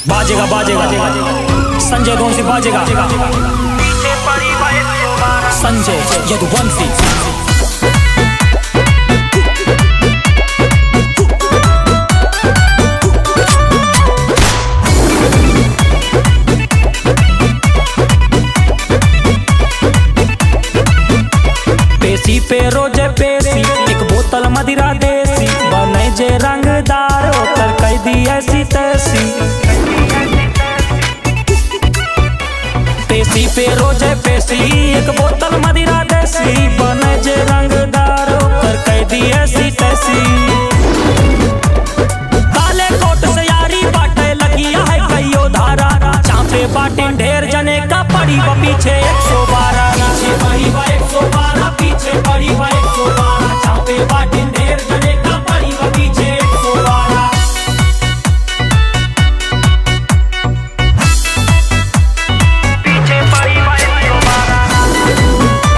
बाजेगा बाजेगा संजय कौन सी बाजेगा संजय यदुवंशी पेशी पे रोजे पेशी एक बोतल मदिरा देसी बने जे रंगदार ओकर कैदी ऐसी तैसी पेशी पे रोजे पेशी एक बोतल मदिरा देसी बने जे रंगदार ओकर कैदी ऐसी तैसी काले कोट से यारी बाटे लगिया है कईयो धारा चापे बाटिन ढेर जने का पड़ी व पीछे एक सौ बारह पीछे पड़ी व एक सौ बारह पीछे पड़ी व एक सौ बारह चापे बाटिन ढेर जने का पड़ी व पीछे एक सौ बारह पीछे पड़ी व एक सौ बारह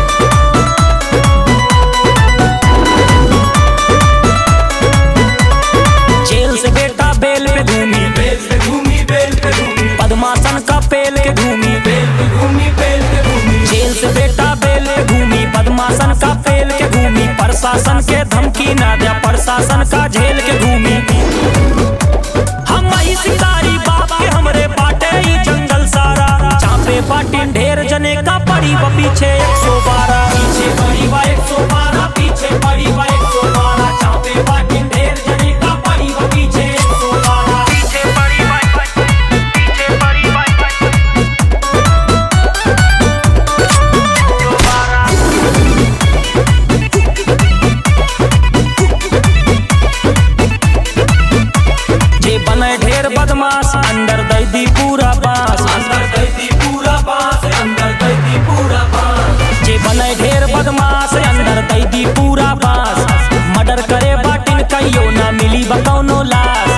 जेल से बेटा बेल पे घूमी बेल पे घूमी बेल पे घूमी पद्मासन का पेल के घूमी बेल पे घूमी बेल पे घूमी जेल से बेटा बेल के घूमी पद्मासन का पेल के घूमी प्रशासन के धमकी ना दिया प्रशासन का झेल के घूमी हम ही शिकारी बाप के हमरे बाटे ही जंगल सारा चापे पाटिन ढेर जने का पड़ी व पीछे एक सौ बारह पीछे पड़ी व एक सौ बारह पीछे पड़ी व एक सौ बारह चापे पाटिन ढेर जने का पड़ी व पीछे एक सौ बारह पीछे पड़ी व पीछे पड़ी व एक सौ बारह जे बने ढेर बदमाश अंदर दैदी पूरा बास अंदर दैती पूरा बास अंदर दैती पूरा बास जे बने ढेर बदमाश अंदर दैदी पूरा बास मर्डर करे बाटिन कहियो ना मिली बकौनो लाश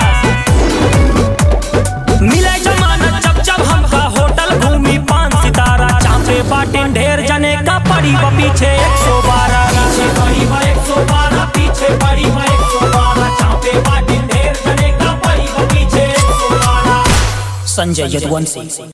मिले जमानत जब जब हमका होटल घूमी पान सितारा चापे बाटिन ढेर जने का पड़ी व पीछे एक सौ बारह पीछे पड़ी व एक सौ बारह पीछे पड़ी व एक सौ बारह चापे बाटिन ढेर जने का पड़ी व पीछे एक सौ बारह संजय यदुवंशी